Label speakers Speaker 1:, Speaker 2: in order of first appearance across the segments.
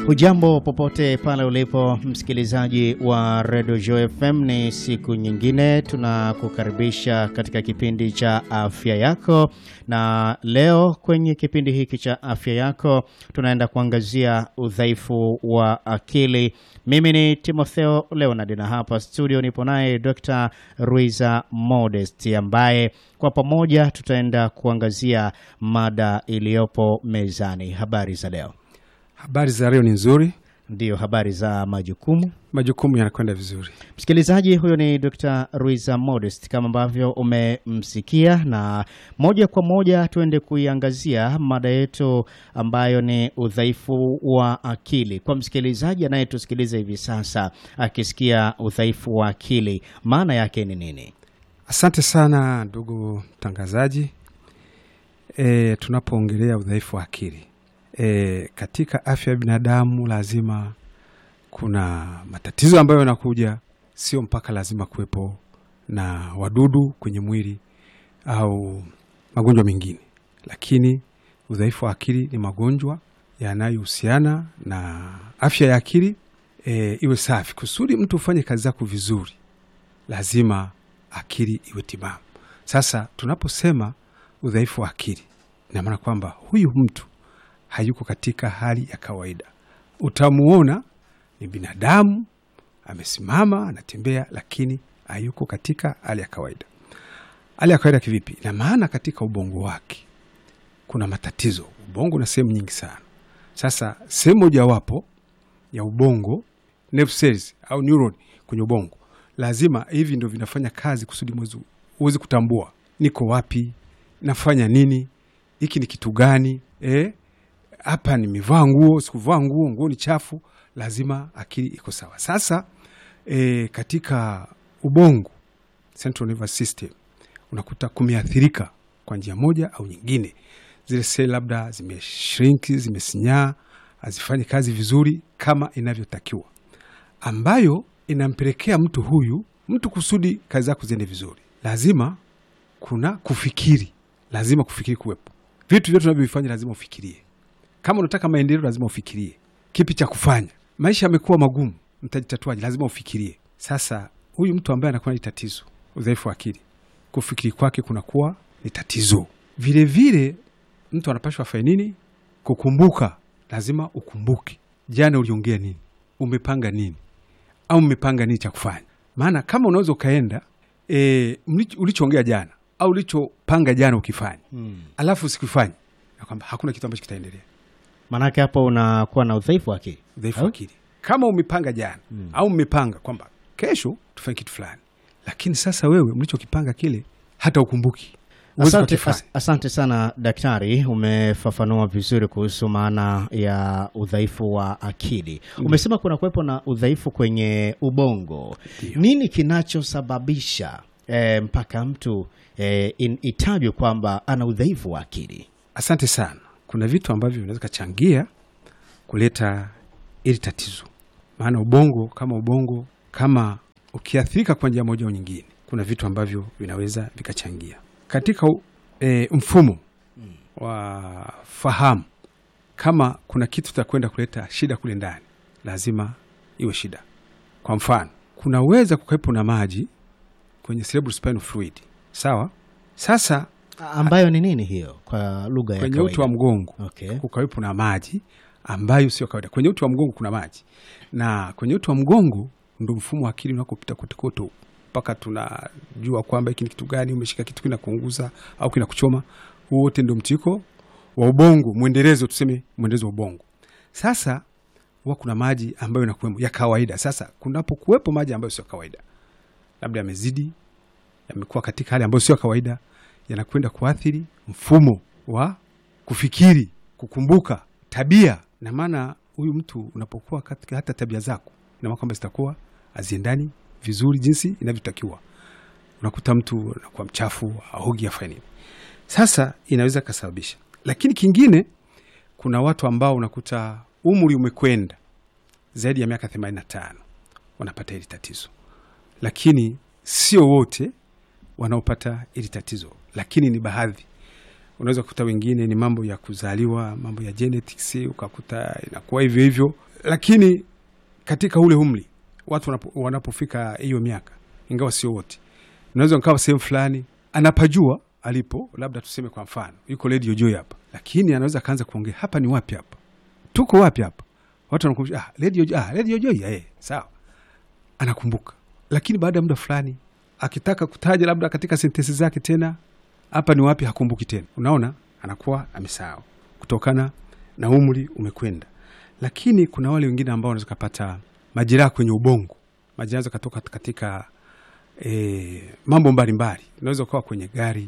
Speaker 1: Hujambo popote pale ulipo msikilizaji wa Radio Joy FM, ni siku nyingine tunakukaribisha katika kipindi cha afya yako, na leo kwenye kipindi hiki cha afya yako tunaenda kuangazia udhaifu wa akili. Mimi ni Timotheo Leonard na hapa studio nipo naye Dr. Ruiza Modest ambaye kwa pamoja tutaenda kuangazia mada iliyopo mezani. Habari za leo?
Speaker 2: Habari za leo ni nzuri,
Speaker 1: Ndiyo, habari za majukumu.
Speaker 2: majukumu yanakwenda vizuri.
Speaker 1: Msikilizaji, huyo ni Dr. Ruiza Modest kama ambavyo umemsikia, na moja kwa moja tuende kuiangazia mada yetu ambayo ni udhaifu wa akili. Kwa msikilizaji anayetusikiliza hivi sasa akisikia udhaifu wa akili, maana yake ni nini?
Speaker 2: Asante sana ndugu mtangazaji. E, tunapoongelea udhaifu wa akili e, katika afya ya binadamu lazima kuna matatizo ambayo yanakuja, sio mpaka lazima kuwepo na wadudu kwenye mwili au magonjwa mengine, lakini udhaifu wa akili ni magonjwa yanayohusiana na afya ya akili e, iwe safi. Kusudi mtu ufanye kazi zako vizuri, lazima akili iwe timamu. Sasa tunaposema udhaifu wa akili, ina maana kwamba huyu mtu hayuko katika hali ya kawaida. Utamuona ni binadamu amesimama, anatembea, lakini hayuko katika hali ya kawaida. Hali ya kawaida kivipi? Ina maana katika ubongo wake kuna matatizo. Ubongo na sehemu nyingi sana. Sasa sehemu mojawapo ya ubongo, nerve cells au neuron kwenye ubongo, lazima hivi ndio vinafanya kazi kusudi mwezi uweze kutambua niko wapi, nafanya nini, hiki ni kitu gani eh? hapa nimevaa nguo, sikuvaa nguo, nguo ni chafu, lazima akili iko sawa. Sasa e, katika ubongo central nervous system unakuta kumeathirika kwa njia moja au nyingine, zile seli labda zimeshrinki, zimesinyaa, hazifanyi kazi vizuri kama inavyotakiwa, ambayo inampelekea mtu huyu mtu kusudi kazi zako ziende vizuri, lazima kuna kufikiri, lazima kufikiri kuwepo. Vitu vyote unavyovifanya lazima ufikirie kama unataka maendeleo lazima ufikirie kipi cha kufanya. Maisha yamekuwa magumu, mtajitatuaje? Lazima ufikirie. Sasa huyu mtu ambaye anakuwa ni tatizo, udhaifu wa akili, kufikiri kwake kunakuwa ni tatizo. Vilevile mtu anapashwa afanye nini? Kukumbuka, lazima ukumbuke jana uliongea nini, umepanga nini, au mmepanga nini cha kufanya. Maana kama unaweza ukaenda e, ulichoongea jana au ulichopanga jana ukifanya, alafu usikifanya, na kwamba hakuna kitu ambacho kitaendelea
Speaker 1: Maanake hapo unakuwa na udhaifu wa akili.
Speaker 2: udhaifu wa akili. Kama umepanga jana au mmepanga kwamba kesho tufanye kitu fulani, lakini sasa wewe mlichokipanga kile hata ukumbuki, huwezi
Speaker 1: Asante,
Speaker 2: kukifanya.
Speaker 1: as, asante sana daktari, umefafanua vizuri kuhusu maana ya udhaifu wa akili. Umesema kuna kuwepo na udhaifu kwenye ubongo.
Speaker 2: Ndio.
Speaker 1: Nini kinachosababisha eh, mpaka mtu eh, in- itajwe kwamba ana udhaifu wa akili?
Speaker 2: Asante sana. Kuna vitu ambavyo vinaweza kachangia kuleta ili tatizo, maana ubongo kama ubongo kama ukiathirika kwa njia moja au nyingine, kuna vitu ambavyo vinaweza vikachangia katika u- e, mfumo wa fahamu. Kama kuna kitu takwenda kuleta shida kule ndani, lazima iwe shida. Kwa mfano, kunaweza kukawepo na maji kwenye cerebral spinal fluid, sawa. Sasa
Speaker 1: Ambayo ni nini hiyo kwa lugha ya
Speaker 2: kwenye uti wa
Speaker 1: kawaida?
Speaker 2: mgongo
Speaker 1: Okay.
Speaker 2: kukawepo na maji ambayo sio kawaida. Kwenye uti wa mgongo kuna maji, na kwenye uti wa mgongo ndo mfumo wa akili unakopita kotekote mpaka tunajua kwamba hiki ni kitu gani, umeshika kitu kinakuunguza au kinakuchoma. Huo wote ndo mtiko wa ubongo, mwendelezo, tuseme mwendelezo wa ubongo. Sasa huwa kuna maji ambayo yanakuwemo ya kawaida. Sasa kunapokuwepo maji ambayo sio kawaida, labda yamezidi, yamekuwa katika hali ambayo sio kawaida, yanakwenda kuathiri mfumo wa kufikiri, kukumbuka, tabia. Na maana huyu mtu unapokuwa katika hata tabia zako, ina maana kwamba zitakuwa haziendani vizuri jinsi inavyotakiwa. Unakuta mtu anakuwa mchafu, aogi, afanye nini. Sasa inaweza kasababisha, lakini kingine, kuna watu ambao unakuta umri umekwenda zaidi ya miaka 85 wanapata hili tatizo, lakini sio wote wanaopata hili tatizo, lakini ni baadhi. Unaweza kukuta wengine ni mambo ya kuzaliwa, mambo ya genetics, ukakuta inakuwa hivyo hivyo. lakini katika ule umri watu wanapo, wanapofika hiyo miaka, ingawa sio wote, unaweza nkawa sehemu fulani anapajua alipo, labda tuseme kwa mfano yuko Radio Joy hapa, lakini anaweza akaanza kuongea hapa, ni wapi hapa, tuko wapi hapa, watu wanakumbusha ah, Radio, ah, Radio Joy eh, sawa, anakumbuka, lakini baada ya muda fulani akitaka kutaja labda katika sentensi zake tena hapa ni wapi, hakumbuki tena. Unaona, anakuwa amesahau kutokana na umri umekwenda. Lakini kuna wale wengine ambao wanaweza kupata majeraha kwenye ubongo, majeraha yanaweza katoka katika e, mambo mbalimbali. Unaweza ukawa kwenye gari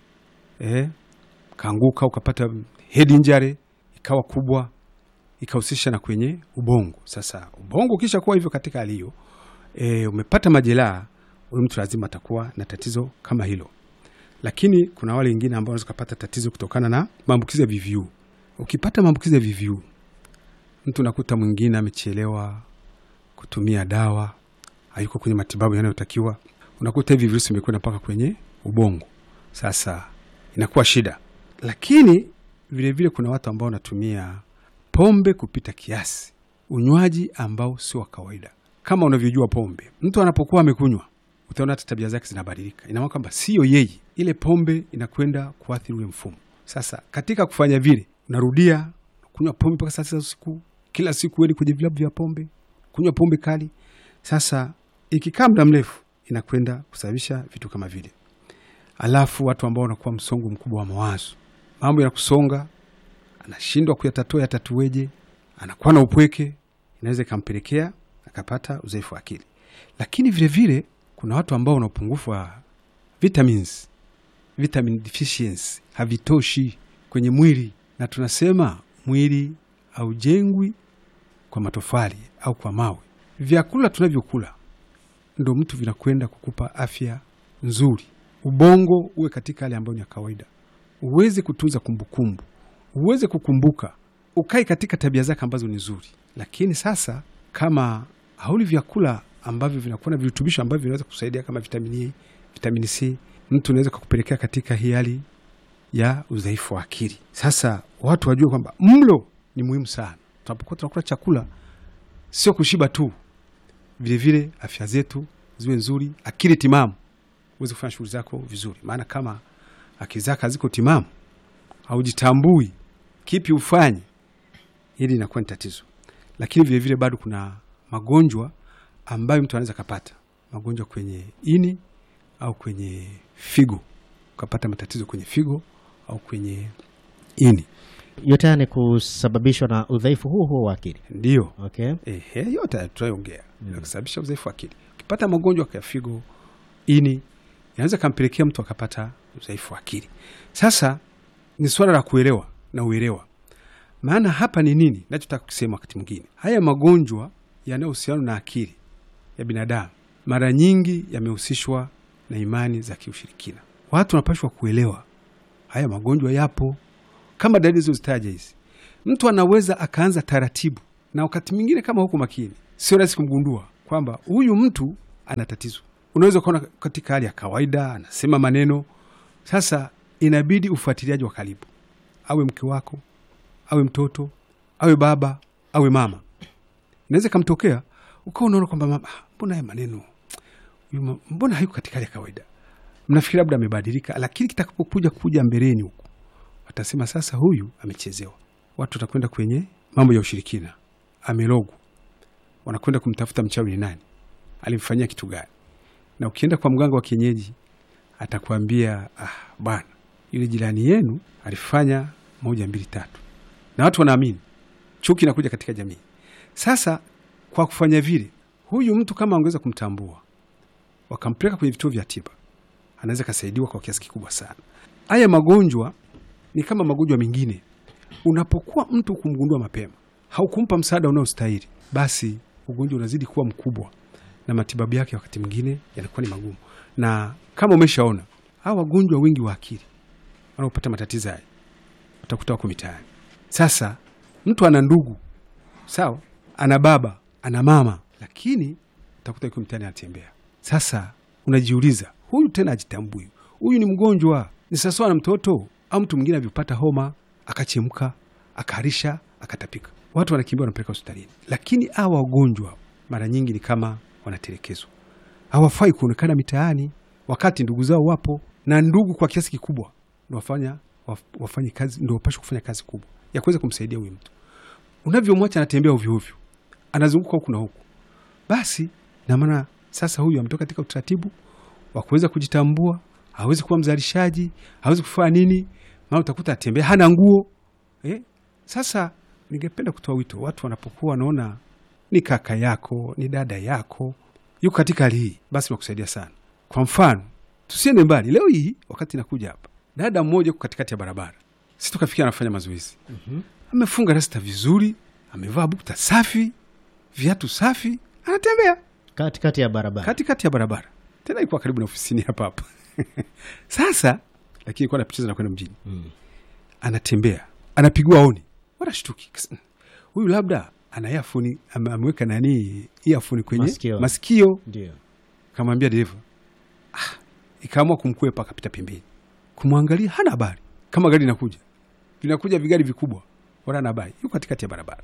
Speaker 2: e, kaanguka ukapata head injury ikawa kubwa ikahusisha na kwenye ubongo. Sasa ubongo ukisha kuwa hivyo katika hali hiyo e, umepata majeraha, huyu mtu lazima atakuwa na tatizo kama hilo. Lakini kuna wale wengine ambao wanaweza kupata tatizo kutokana na maambukizi ya VVU. Ukipata maambukizi ya VVU, mtu nakuta mwingine amechelewa kutumia dawa, hayuko kwenye matibabu yanayotakiwa, unakuta hivi virusi vimekwenda mpaka kwenye ubongo. Sasa inakuwa shida. Lakini vilevile vile kuna watu ambao wanatumia pombe kupita kiasi, unywaji ambao sio wa kawaida. Kama unavyojua pombe, mtu anapokuwa amekunywa, utaona hata tabia zake zinabadilika. Ina maana kwamba sio yeye, ile pombe inakwenda kuathiri ule mfumo. Sasa katika kufanya vile, unarudia kunywa pombe mpaka saa tisa usiku, kila siku weni kwenye vilabu vya pombe, kunywa pombe kali. Sasa ikikaa muda mrefu, inakwenda kusababisha vitu kama vile. Alafu watu ambao wanakuwa msongo mkubwa wa mawazo, mambo ya kusonga, anashindwa kuyatatua, yatatueje, anakuwa na upweke, inaweza ikampelekea akapata udhaifu wa akili. Lakini vilevile vile, kuna watu ambao wana upungufu wa vitamins, vitamin deficiency, havitoshi kwenye mwili, na tunasema mwili haujengwi kwa matofali au kwa mawe. Vyakula tunavyokula ndo mtu vinakwenda kukupa afya nzuri, ubongo uwe katika hali ambayo ni ya kawaida, uweze kutunza kumbukumbu, uweze kukumbuka, ukai katika tabia zake ambazo ni nzuri. Lakini sasa kama hauli vyakula ambavyo vinakuwa na virutubisho ambavyo vinaweza kusaidia kama vitamini A, vitamini C, mtu unaweza kukupelekea katika hii hali ya udhaifu wa akili. Sasa watu wajue kwamba mlo ni muhimu sana. Tunapokuwa tunakula chakula, sio kushiba tu, vilevile afya zetu ziwe nzuri, akili timamu, uweze kufanya shughuli zako vizuri. Maana kama akili zako haziko timamu, haujitambui kipi ufanye, hili inakuwa ni tatizo. Lakini vilevile bado kuna magonjwa ambayo mtu anaweza kapata, magonjwa kwenye ini au kwenye figo, ukapata matatizo kwenye figo au kwenye ini,
Speaker 1: yote haya ni kusababishwa na udhaifu huo huo wa akili.
Speaker 2: ndio
Speaker 1: Okay.
Speaker 2: Ehe, yote tunayoongea mm. kusababisha udhaifu wa akili. Ukipata magonjwa ya figo, ini, inaweza kampelekea mtu akapata udhaifu wa akili. Sasa ni swala la kuelewa na uelewa, maana hapa ni nini nachotaka kusema. Wakati mwingine haya magonjwa yanayohusiana na akili ya binadamu mara nyingi yamehusishwa na imani za kiushirikina. Watu wanapashwa kuelewa haya magonjwa yapo, kama dalili zilizozitaja hizi mtu anaweza akaanza taratibu, na wakati mwingine kama huku makini, sio rahisi kumgundua kwamba huyu mtu ana tatizo. Unaweza ukaona katika hali ya kawaida anasema maneno. Sasa inabidi ufuatiliaji wa karibu, awe mke wako, awe mtoto, awe baba, awe mama. Inaweza ikamtokea ukawa unaona kwamba mama, ah, mbona haya maneno huyu ma- mbona hayuko katika hali ya kawaida, mnafikiri labda amebadilika, lakini kitakapokuja kuja mbeleni huku watasema sasa huyu amechezewa. Watu watakwenda kwenye mambo ya ushirikina, amelogwa, wanakwenda kumtafuta mchawi ni nani, alimfanyia kitu gani. Na ukienda kwa mganga wa kienyeji atakwambia ah, bwana yule jirani yenu alifanya moja mbili tatu, na watu wanaamini. Chuki inakuja katika jamii. Sasa kwa kufanya vile, huyu mtu kama angeweza kumtambua, wakampeleka kwenye vituo vya tiba, anaweza kasaidiwa kwa kiasi kikubwa sana. Haya magonjwa ni kama magonjwa mengine. Unapokuwa mtu kumgundua mapema, haukumpa msaada unaostahili, basi ugonjwa unazidi kuwa mkubwa na matibabu yake wakati mwingine yanakuwa ni magumu. Na kama umeshaona hawa wagonjwa wengi wa akili wanaopata matatizo haya, utakuta wako mitaani. Sasa mtu ana ndugu sawa, ana baba, ana mama, lakini utakuta yuko mtaani anatembea. Sasa unajiuliza, huyu tena ajitambui, huyu ni mgonjwa. Ni sawasawa na mtoto au mtu mwingine alivyopata homa akachemka akaharisha akatapika, watu wanakimbia wanampeleka hospitalini. Lakini hawa wagonjwa mara nyingi ni kama wanatelekezwa, hawafai kuonekana mitaani wakati ndugu zao wapo, na ndugu kwa kiasi kikubwa ndo wafanya waf- wafanye kazi, ndo wapashe kufanya kazi kubwa ya kuweza kumsaidia huyu mtu. Unavyomwacha anatembea ovyo ovyo, anazunguka huku na huku, basi na maana sasa huyu ametoka katika utaratibu wa kuweza kujitambua, hawezi kuwa mzalishaji, hawezi kufanya nini, maana utakuta atembea hana nguo eh? Sasa ningependa kutoa wito, watu wanapokuwa wanaona ni kaka yako ni dada yako yuko katika hali hii, basi nakusaidia sana. Kwa mfano, tusiende mbali, leo hii wakati nakuja hapa, dada mmoja uko katikati ya barabara, si tukafikia anafanya mazoezi amefunga rasta vizuri, amevaa bukta safi, viatu safi, anatembea
Speaker 1: katikati ya barabara
Speaker 2: katikati ya barabara, tena ikuwa karibu na ofisini hapa hapa. Sasa lakini ilikuwa anapitiza na kwenda mjini, anatembea anapigwa oni, wanashtuki Kas- huyu labda ana earphone, ame- ameweka nani earphone kwenye
Speaker 1: Masikio.
Speaker 2: masikio.
Speaker 1: ndio
Speaker 2: Kamwambia dereva ah, ikaamua kumkwepa, akapita pembeni kumwangalia, hana habari kama gari linakuja vinakuja vigari vikubwa, wala hana habari, yuko katikati ya barabara.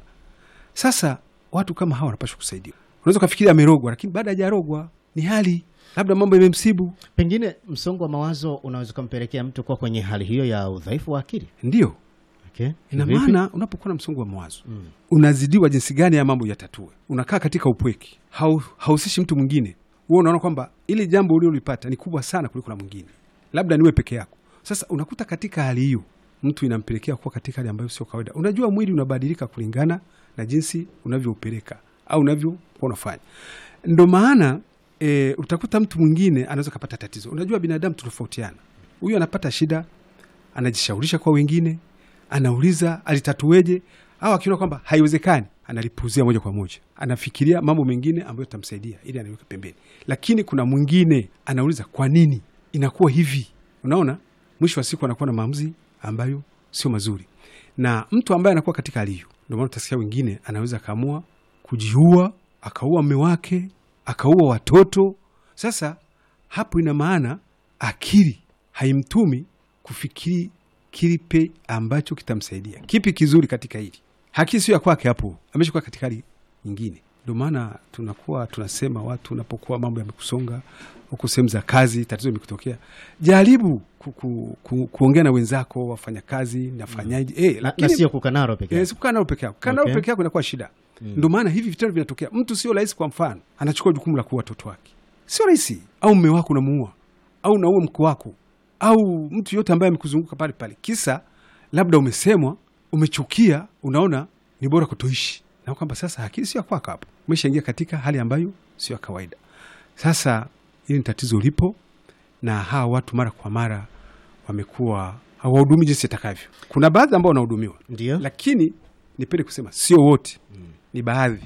Speaker 2: Sasa watu kama hawa wanapaswa kusaidiwa. Unaweza ukafikiri amerogwa, lakini baada hajarogwa ni hali labda mambo yamemsibu,
Speaker 1: pengine msongo wa mawazo unaweza ukampelekea mtu kuwa kwenye hali hiyo ya udhaifu wa akili
Speaker 2: ndio
Speaker 1: okay.
Speaker 2: ina
Speaker 1: Vipi?
Speaker 2: maana unapokuwa na msongo wa mawazo unazidiwa jinsi gani ya mambo yatatue, unakaa katika upweke, hau- hauhusishi mtu mwingine. Wewe unaona kwamba ili jambo uliolipata ni kubwa sana kuliko la mwingine, labda niwe peke yako. Sasa unakuta katika hali hiyo mtu inampelekea kuwa katika hali ambayo sio kawaida. Unajua mwili unabadilika kulingana na jinsi unavyoupeleka au unavyokuwa unafanya. Ndo maana e, utakuta mtu mwingine anaweza kapata tatizo. Unajua binadamu tutofautiana, huyu anapata shida anajishaurisha kwa wengine, anauliza alitatueje, au akiona kwamba haiwezekani analipuzia moja kwa moja, anafikiria mambo mengine ambayo itamsaidia ili anaweka pembeni. Lakini kuna mwingine anauliza kwa nini inakuwa hivi. Unaona, mwisho wa siku anakuwa na maamuzi ambayo sio mazuri, na mtu ambaye anakuwa katika hali hiyo, ndio maana utasikia wengine anaweza akaamua kujiua, akaua mme wake, akaua watoto. Sasa hapo ina maana akili haimtumi kufikiri kilipe ambacho kitamsaidia, kipi kizuri katika hili. Haki sio ya kwake, hapo ameshakuwa katika hali nyingine. Ndio maana tunakuwa tunasema watu, unapokuwa mambo yamekusonga huku sehemu za kazi, tatizo limekutokea, jaribu ku, ku, ku, kuongea na wenzako wafanya kazi, nafanyaje eh,
Speaker 1: na,
Speaker 2: lakini
Speaker 1: na sio kukanaro peke
Speaker 2: Eh,
Speaker 1: yake.
Speaker 2: si kukaa nalo peke yako. Kukaa nalo
Speaker 1: Okay.
Speaker 2: peke yako inakuwa shida. Ndio maana hivi vitendo vinatokea. Mtu sio rahisi, kwa mfano, anachukua jukumu la kuua watoto wake, sio rahisi. Au mme wako unamuua, au unaua mke wako, au mtu yote ambaye amekuzunguka pale pale, kisa labda umesemwa, umechukia, unaona ni bora kutoishi, na kwamba sasa akili sio ya kwako, hapo umeshaingia katika hali ambayo sio ya kawaida. Sasa hili ni tatizo lipo, na hawa watu mara kwa mara wamekuwa hawahudumi jinsi itakavyo. Kuna baadhi ambao wanahudumiwa
Speaker 1: Ndio.
Speaker 2: lakini nipende kusema sio wote, ni baadhi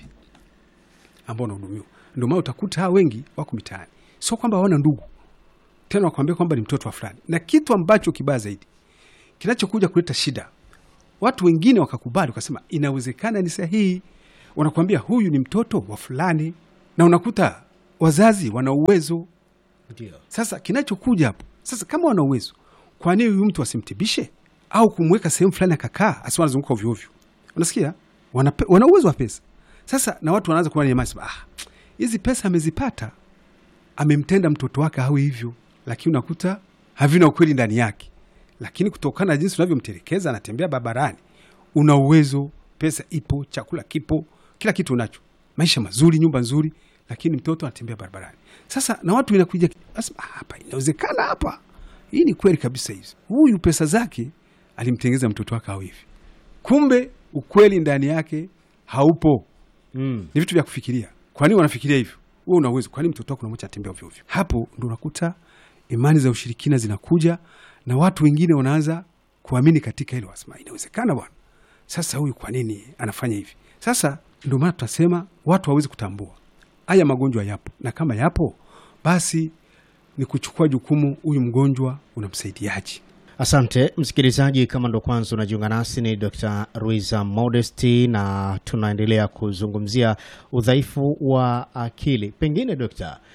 Speaker 2: ambao wanahudumiwa. Ndio maana utakuta hawa wengi wako mitaani, sio kwamba hawana ndugu tena, wakwambia kwamba ni mtoto wa fulani. Na kitu ambacho kibaya zaidi kinachokuja kuleta shida, watu wengine wakakubali, wakasema inawezekana, ni sahihi, wanakuambia huyu ni mtoto wa fulani, na unakuta wazazi wana uwezo
Speaker 1: Ndio.
Speaker 2: sasa kinachokuja hapo sasa, kama wana uwezo, kwa nini huyu mtu asimtibishe au kumweka sehemu fulani akakaa, asiwe anazunguka ovyo ovyo? Unasikia, wana, pe- wana uwezo wa pesa. Sasa na watu wanaanza kuwa nyama, sema ah, hizi pesa amezipata, amemtenda mtoto wake awe hivyo, lakini unakuta havina ukweli ndani yake. Lakini kutokana na jinsi unavyomtelekeza, anatembea barabarani, una uwezo, pesa ipo, chakula kipo, kila kitu unacho, maisha mazuri, nyumba nzuri, lakini mtoto anatembea barabarani. Sasa na watu inakuja asema, "Ah, hapa inawezekana, hapa hii ni kweli kabisa, hizi huyu pesa zake alimtengeza mtoto wake awe hivi, kumbe ukweli ndani yake haupo.
Speaker 1: Mm.
Speaker 2: Ni vitu vya kufikiria. Kwa nini wanafikiria hivyo? Wewe una uwezo, kwa nini mtoto wako unamwacha atembea ovyo ovyo? Hapo ndo unakuta imani za ushirikina zinakuja na watu wengine wanaanza kuamini katika hilo, wasema inawezekana bwana. Sasa huyu kwa nini anafanya hivi? Sasa ndio maana tutasema watu hawawezi kutambua haya magonjwa yapo, na kama yapo basi ni kuchukua jukumu, huyu mgonjwa unamsaidiaje?
Speaker 1: Asante msikilizaji, kama ndo kwanza unajiunga nasi, ni Dr. Ruiza Modesty na tunaendelea kuzungumzia udhaifu wa akili. Pengine dokta,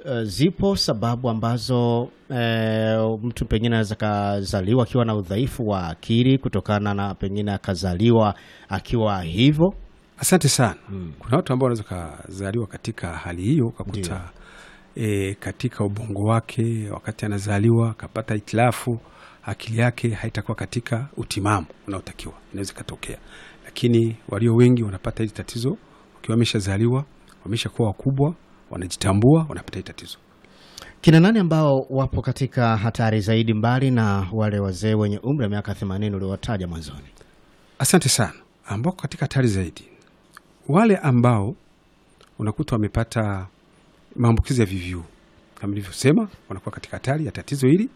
Speaker 1: uh, zipo sababu ambazo uh, mtu pengine anaweza kazaliwa akiwa na udhaifu wa akili kutokana na pengine akazaliwa akiwa hivyo.
Speaker 2: Asante sana. Kuna watu ambao wanaweza kazaliwa katika hali hiyo, ukakuta e, katika ubongo wake wakati anazaliwa akapata hitilafu, akili yake haitakuwa katika utimamu unaotakiwa, inaweza ikatokea. Lakini walio wengi wanapata hili tatizo wakiwa wameshazaliwa, wameshakuwa wakubwa, wanajitambua, wanapata hili tatizo.
Speaker 1: Kina nani ambao wapo katika hatari zaidi mbali na wale wazee wenye umri wa miaka 80 uliowataja mwanzoni?
Speaker 2: Asante sana. Ambao katika hatari zaidi, wale ambao unakuta wamepata maambukizi ya VVU kama nilivyosema, wanakuwa katika hatari ya tatizo hili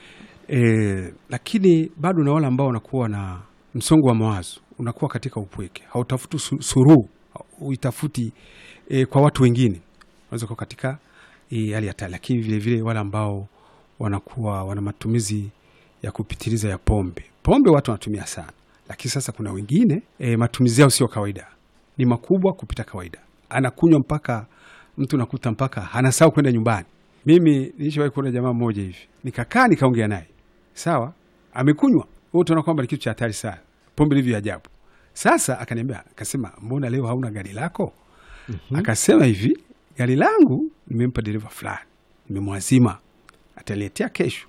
Speaker 2: e, lakini bado na wale ambao wanakuwa na msongo wa mawazo, unakuwa katika upweke, hautafuti su- suruhu, uitafuti e, kwa watu wengine, unaweza kuwa katika hii hali ya hatari. Lakini vilevile wale ambao wanakuwa wana matumizi ya kupitiliza ya pombe. Pombe watu wanatumia sana, lakini sasa kuna wengine e, matumizi yao sio kawaida, ni makubwa kupita kawaida, anakunywa mpaka mtu nakuta mpaka anasahau kwenda nyumbani. Mimi nilishawahi kuona jamaa mmoja hivi, nikakaa nikaongea naye, sawa, amekunywa wewe, utaona kwamba ni kitu cha hatari sana, pombe livyo ajabu. Sasa akaniambia, akasema, mbona leo hauna gari lako? Akasema hivi, gari langu nimempa dereva fulani, nimemwazima, ataletea kesho.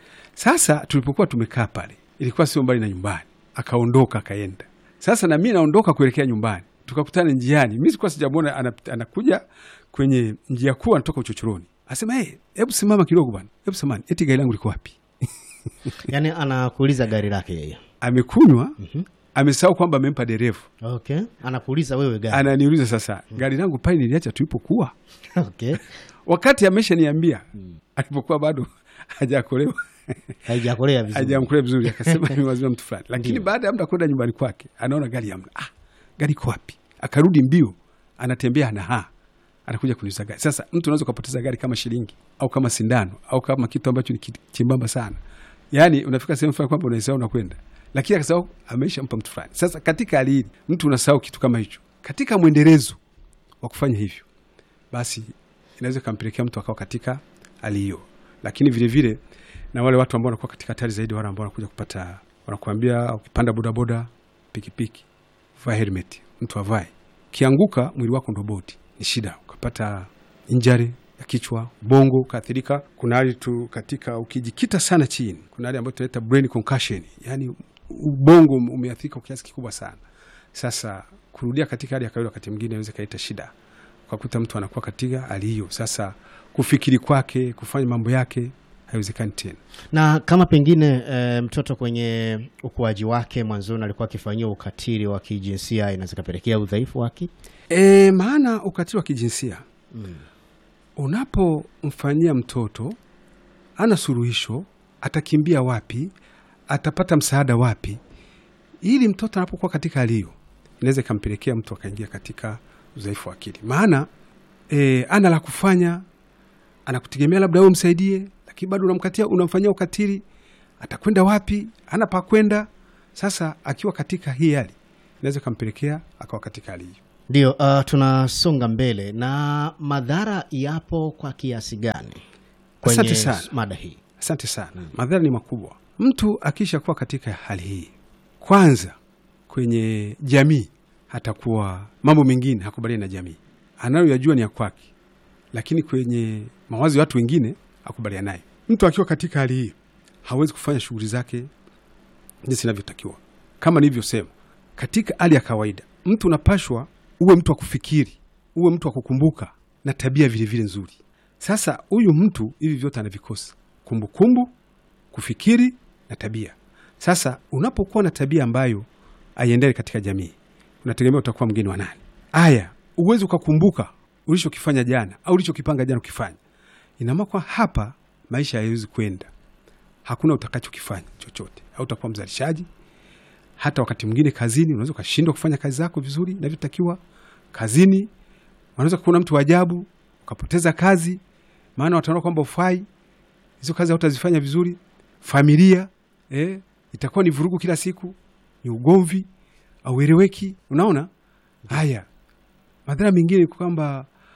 Speaker 2: Sasa tulipokuwa tumekaa pale, ilikuwa sio mbali na nyumbani, akaondoka akaenda. Sasa na mimi naondoka kuelekea nyumbani, tukakutana njiani. Mimi sikuwa sijamwona, ana- anakuja kwenye njia kuu, anatoka uchochoroni, asema hey, hebu simama kidogo bwana, hebu samani, eti gari langu liko wapi?
Speaker 1: Yaani anakuuliza gari lake yeye.
Speaker 2: Amekunywa, amesahau kwamba amempa dereva.
Speaker 1: Okay. Anakuuliza wewe gari.
Speaker 2: Ananiuliza sasa, gari langu pale niliacha tulipokuwa,
Speaker 1: Okay.
Speaker 2: wakati ameshaniambia alipokuwa bado hajakolewa
Speaker 1: Haijakolea vizuri.
Speaker 2: hajamkulea vizuri, akasema nimewazima mtu fulani, lakini
Speaker 1: Ndio.
Speaker 2: baada ya muda kwenda nyumbani kwake anaona gari hamna. Ah, gari iko wapi? Akarudi mbio, anatembea na ha anakuja kuniuza gari. Sasa mtu unaweza ukapoteza gari kama shilingi au kama sindano au kama kitu ambacho ni ki- chembamba sana, yaani unafika sehemu fulani kwamba unaisahau unakwenda, lakini akasahau ameisha mpa mtu fulani. Sasa katika hali hii mtu unasahau kitu kama hicho, katika mwendelezo wa kufanya hivyo, basi inaweza ikampelekea mtu akawa katika hali hiyo, lakini vile vile na wale watu ambao wanakuwa katika hatari zaidi, wale ambao wanakuja kupata, wanakuambia ukipanda bodaboda, pikipiki, vaa helmet, mtu avae. Kianguka mwili wako ndo boti, ni shida, ukapata injari ya kichwa, bongo ukaathirika. Kuna hali tu katika, ukijikita sana chini, kuna hali ambayo tunaita brain concussion, yani ubongo umeathirika kwa kiasi kikubwa sana. Sasa kurudia katika hali ya kawaida, wakati mwingine inaweza ikaleta shida, ukakuta mtu anakuwa katika hali hiyo. Sasa kufikiri kwake, kufanya mambo yake haiwezekani tena.
Speaker 1: Na kama pengine e, mtoto kwenye ukuaji wake mwanzoni alikuwa akifanyiwa ukatili wa kijinsia inaweza kapelekea udhaifu wake.
Speaker 2: E, maana ukatili wa kijinsia unapomfanyia mtoto ana suluhisho, atakimbia wapi? Atapata msaada wapi? Ili mtoto anapokuwa katika hali hiyo, inaweza ikampelekea mtu akaingia katika udhaifu wa akili, maana e, ana la kufanya, anakutegemea labda wewe msaidie, lakini bado unamkatia, unamfanyia ukatili, atakwenda wapi? Ana pa kwenda. Sasa akiwa katika hii hali, inaweza ikampelekea akawa katika hali hiyo.
Speaker 1: Ndio, uh, tunasonga mbele na madhara yapo kwa kiasi gani kwenye
Speaker 2: Asante sana.
Speaker 1: mada hii?
Speaker 2: Asante sana. Madhara ni makubwa. Mtu akisha kuwa katika hali hii, kwanza kwenye jamii hatakuwa mambo mengine hakubaliani na jamii, anayoyajua ni ya kwake, lakini kwenye mawazo ya watu wengine hakubaliana naye. Mtu akiwa katika hali hii hawezi kufanya shughuli zake jinsi inavyotakiwa. Kama nilivyosema, katika hali ya kawaida, mtu unapashwa uwe mtu wa kufikiri, uwe mtu wa kukumbuka na tabia vilevile vile nzuri. Sasa huyu mtu hivi vyote anavikosa: kumbukumbu, kufikiri na tabia. Sasa unapokuwa na tabia ambayo haiendele katika jamii, unategemea utakuwa mgeni wa nani? Aya, uwezi ukakumbuka ulichokifanya jana au ulichokipanga jana ukifanya, inamaana kwa hapa maisha hayawezi kwenda, hakuna utakachokifanya chochote, au utakuwa mzalishaji. Hata wakati mwingine kazini unaweza ukashindwa kufanya kazi zako vizuri inavyotakiwa. Kazini unaweza kuona mtu wa ajabu ukapoteza kazi, maana wataona kwamba ufai, hizo kazi hautazifanya vizuri. Familia eh, itakuwa ni vurugu kila siku, ni ugomvi, aueleweki. Unaona haya madhara mengine ni kwamba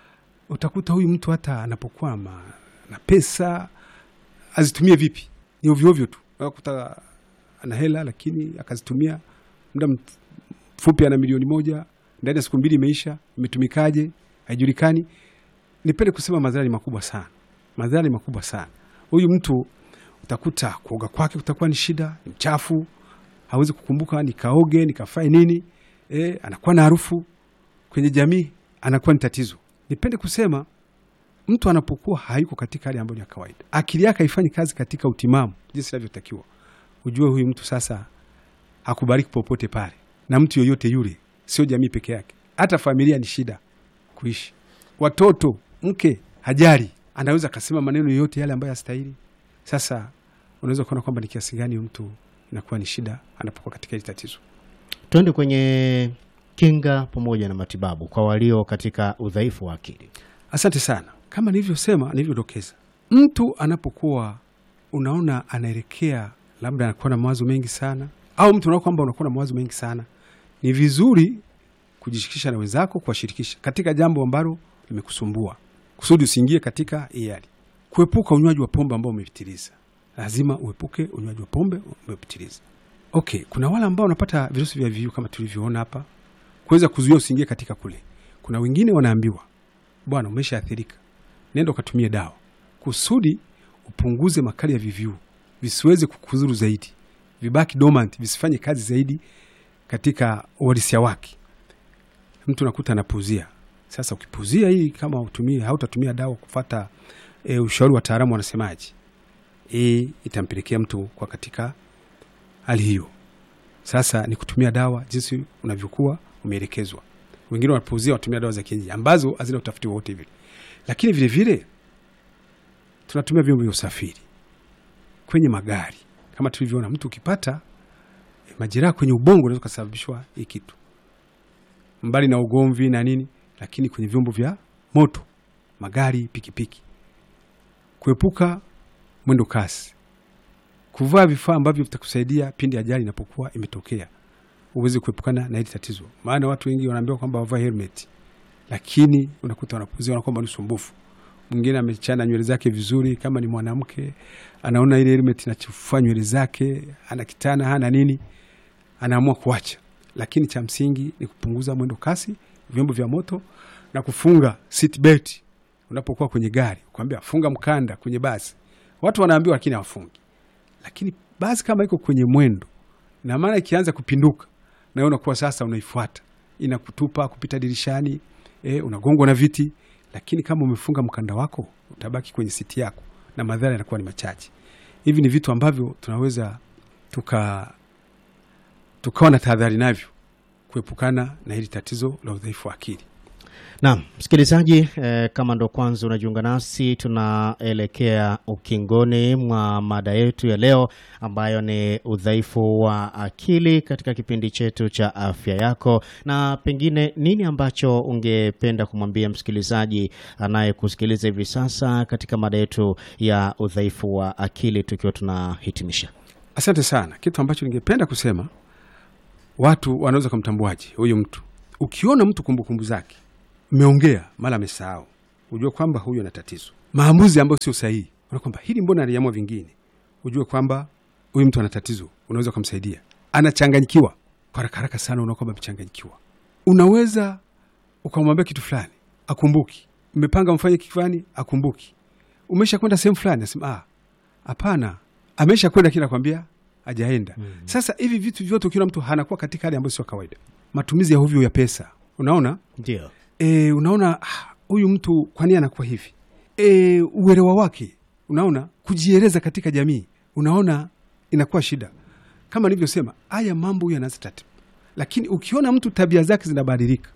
Speaker 2: utakuta huyu mtu hata anapokwama na pesa azitumie vipi, ni ovyoovyo tu. Unakuta ana hela lakini akazitumia muda mfupi, ana milioni moja ndani ya siku mbili imeisha, imetumikaje haijulikani. Nipende kusema madhara ni makubwa sana, madhara ni makubwa sana. Huyu mtu utakuta kuoga kwake kutakuwa ni shida, ni mchafu, hawezi kukumbuka nikaoge nikafanye nini. E, anakuwa na harufu kwenye jamii, anakuwa ni tatizo. Nipende kusema mtu anapokuwa hayuko katika hali ambayo ni ya kawaida, akili yake haifanyi kazi katika utimamu jinsi inavyotakiwa, ujue huyu mtu sasa hakubaliki popote pale na mtu yoyote yule, sio jamii peke yake, hata familia ni shida kuishi. Watoto, mke hajali, anaweza akasema maneno yoyote yale ambayo hastahili. Sasa unaweza kuona kwamba ni kiasi gani mtu inakuwa ni shida anapokuwa katika hili tatizo.
Speaker 1: Tuende kwenye kinga pamoja na matibabu kwa walio katika udhaifu wa akili.
Speaker 2: Asante sana. Kama nilivyosema, nilivyodokeza, mtu anapokuwa unaona anaelekea labda anakuwa na mawazo mengi sana, au mtu unaona kwamba unakuwa na mawazo mengi sana, ni vizuri kujishirikisha na wenzako, kuwashirikisha katika jambo ambalo limekusumbua, kusudi usiingie katika hii hali. Kuepuka unywaji wa pombe ambao umepitiliza, lazima uepuke unywaji wa pombe umepitiliza. Okay, kuna wale ambao wanapata virusi vya VVU kama tulivyoona hapa, kuweza kuzuia usiingie katika kule. Kuna wengine wanaambiwa bwana, umeshaathirika, nenda ukatumie dawa kusudi upunguze makali ya VVU, visiweze kukuzuru zaidi, vibaki dormant, visifanye kazi zaidi katika uhalisia wake. Mtu nakuta anapuzia. Sasa ukipuzia hii, kama utumie hautatumia dawa kufata e, ushauri wa wataalamu wanasemaje, hii itampelekea mtu kwa katika hali hiyo. Sasa ni kutumia dawa jinsi unavyokuwa umeelekezwa. Wengine wanapuuzia watumia dawa za kienyeji ambazo hazina utafiti wowote vile, lakini vile vile tunatumia vyombo vya usafiri kwenye magari, kama tulivyoona, mtu ukipata e, majeraha kwenye ubongo unaweza kusababishwa hii kitu, mbali na ugomvi na nini, lakini kwenye vyombo vya moto, magari, pikipiki, kuepuka mwendo kasi, kuvaa vifaa ambavyo vitakusaidia pindi ajali inapokuwa imetokea uweze kuepukana na hili tatizo. Maana watu wengi wanaambiwa kwamba wavae helmet, lakini unakuta wanapuzia, wanakuwa kwamba ni usumbufu. Mwingine amechana nywele zake vizuri, kama ni mwanamke anaona ile helmet inachafua nywele zake, ana kitana hana nini, anaamua kuacha. Lakini cha msingi ni kupunguza mwendo kasi, vyombo vya moto na kufunga seat belt unapokuwa kwenye gari, kwambia funga mkanda kwenye basi. Watu wanaambiwa, lakini hawafungi. Lakini basi kama iko kwenye mwendo na maana ikianza kupinduka na wewe unakuwa sasa unaifuata inakutupa kupita dirishani e, unagongwa na viti. Lakini kama umefunga mkanda wako utabaki kwenye siti yako na madhara yanakuwa ni machache. Hivi ni vitu ambavyo tunaweza tuka tukawa na tahadhari navyo kuepukana na hili tatizo la udhaifu wa akili.
Speaker 1: Naam, msikilizaji eh, kama ndo kwanza unajiunga nasi, tunaelekea ukingoni mwa mada yetu ya leo ambayo ni udhaifu wa akili katika kipindi chetu cha afya yako, na pengine nini ambacho ungependa kumwambia msikilizaji anayekusikiliza hivi sasa katika mada yetu ya udhaifu wa akili tukiwa tunahitimisha?
Speaker 2: Asante sana. Kitu ambacho ningependa kusema, watu wanaweza kumtambuaje huyu mtu? Ukiona mtu kumbukumbu zake mmeongea mara amesahau, ujue kwamba huyu ana tatizo. Maamuzi ambayo sio sahihi, una kwamba hili mbona aliamua vingine, ujue kwamba huyu mtu ana tatizo. Unaweza kumsaidia. Anachanganyikiwa kwa haraka haraka sana, unaona kwamba amechanganyikiwa. Unaweza ukamwambia kitu fulani akumbuki, mmepanga mfanye kitu fulani akumbuki, umesha kwenda sehemu fulani asema ah, hapana, amesha kwenda kila kwambia ajaenda. mm -hmm. Sasa hivi vitu vyote ukiona mtu anakuwa katika hali ambayo sio kawaida, matumizi ya hovyo ya pesa, unaona
Speaker 1: Ndio.
Speaker 2: E, unaona huyu mtu kwa nini anakuwa hivi? E, uelewa wake, unaona kujieleza katika jamii, unaona inakuwa shida. Kama nilivyosema, haya mambo huyu anaanza taratibu, lakini ukiona mtu tabia zake zinabadilika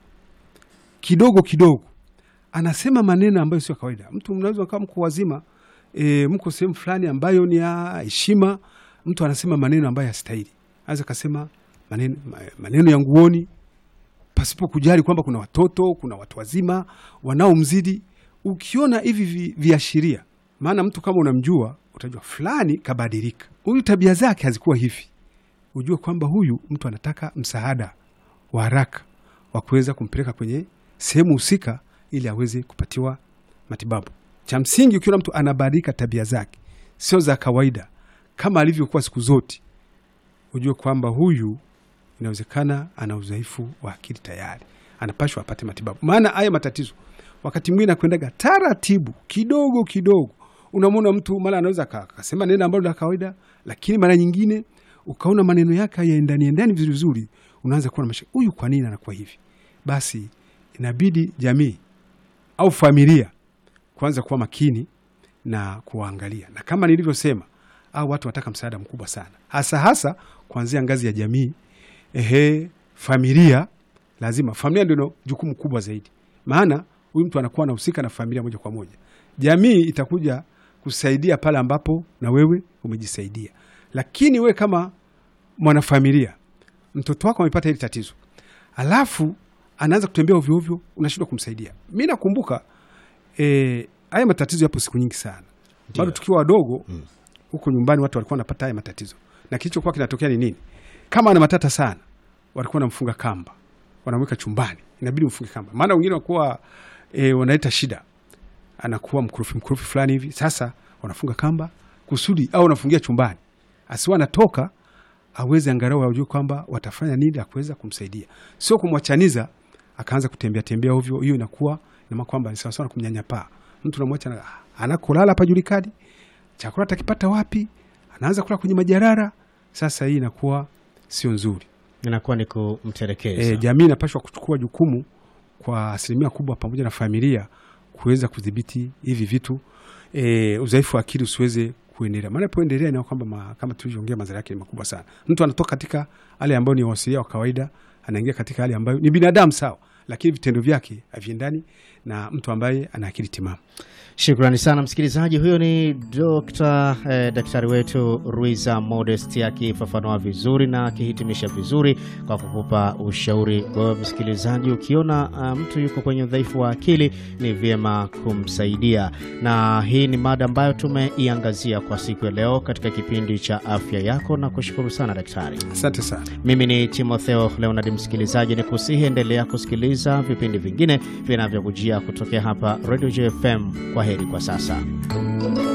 Speaker 2: kidogo kidogo, anasema maneno ambayo sio kawaida. Mtu mnaweza kama mko wazima e, mko sehemu fulani ambayo ni ya heshima, mtu anasema maneno ambayo hastahili, anaweza kasema maneno, maneno ya nguoni pasipo kujali kwamba kuna watoto, kuna watu wazima wanaomzidi. Ukiona hivi viashiria, maana mtu kama unamjua utajua fulani kabadilika, huyu tabia zake hazikuwa hivi, ujue kwamba huyu mtu anataka msaada wa haraka wa kuweza kumpeleka kwenye sehemu husika ili aweze kupatiwa matibabu. Cha msingi, ukiona mtu anabadilika tabia zake sio za kawaida kama alivyokuwa siku zote, ujue kwamba huyu inawezekana ana udhaifu wa akili tayari, anapashwa apate matibabu. Maana haya matatizo wakati mwingine akwendaga taratibu kidogo kidogo, unamwona mtu mara anaweza aka- akasema neno ambalo la kawaida, lakini mara nyingine ukaona maneno yake hayaendani endani vizuri vizuri, unaanza kuwa na mashaka, huyu kwa nini anakuwa hivi? Basi inabidi jamii au familia kuanza kuwa makini na kuwaangalia, na kama nilivyosema, au watu wanataka msaada mkubwa sana, hasa hasa kuanzia ngazi ya jamii. Ehe, familia lazima, familia ndio ina jukumu kubwa zaidi, maana huyu mtu anakuwa anahusika na familia moja kwa moja. Jamii itakuja kusaidia pale ambapo na wewe umejisaidia, lakini wewe kama mwanafamilia, mtoto wako amepata hili tatizo, alafu anaanza kutembea ovyo ovyo, unashindwa kumsaidia. Mi nakumbuka eh, haya matatizo yapo siku nyingi sana, bado tukiwa wadogo huko nyumbani, watu walikuwa wanapata haya matatizo, na kilichokuwa kinatokea ni nini? Kama ana matata sana, walikuwa wanamfunga kamba, wanamweka chumbani, inabidi mfunge kamba, maana wengine wakuwa e, wanaleta shida, anakuwa mkurufi mkurufi fulani hivi. Sasa wanafunga kamba kusudi, au wanafungia chumbani, asiwa anatoka aweze angalau ajue kwamba watafanya nini ya kuweza kumsaidia, sio kumwachaniza akaanza kutembea tembea ovyo. Hiyo inakuwa inamaana kwamba ni sawasawa na kumnyanyapaa mtu, namwacha na- anakolala pajulikani, chakula atakipata wapi, anaanza kula kwenye majarara. Sasa hii inakuwa sio nzuri.
Speaker 1: inakuwa ni kumtelekeza.
Speaker 2: E, jamii inapaswa kuchukua jukumu kwa asilimia kubwa pamoja na familia kuweza kudhibiti hivi vitu e, udhaifu wa akili usiweze kuendelea, maana poendelea ina kwamba ma, kama tulivyoongea madhara yake ni makubwa sana. Mtu anatoka katika hali ambayo ni wasilia wa kawaida, anaingia katika hali ambayo ni binadamu sawa, lakini vitendo vyake haviendani na mtu ambaye ana akili timamu.
Speaker 1: Shukrani sana msikilizaji. Huyo ni Dr. eh, daktari wetu Ruiza Modest akifafanua vizuri na akihitimisha vizuri kwa kukupa ushauri. Kwa hiyo msikilizaji, ukiona ah, mtu yuko kwenye udhaifu wa akili ni vyema kumsaidia, na hii ni mada ambayo tumeiangazia kwa siku ya leo katika kipindi cha afya yako, na kushukuru sana daktari.
Speaker 2: Asante sana.
Speaker 1: Mimi ni Timotheo Leonard. Msikilizaji, ni kusihi endelea kusikiliza vipindi vingine vinavyokujia kutokea hapa Radio JFM. Kwa heri kwa sasa.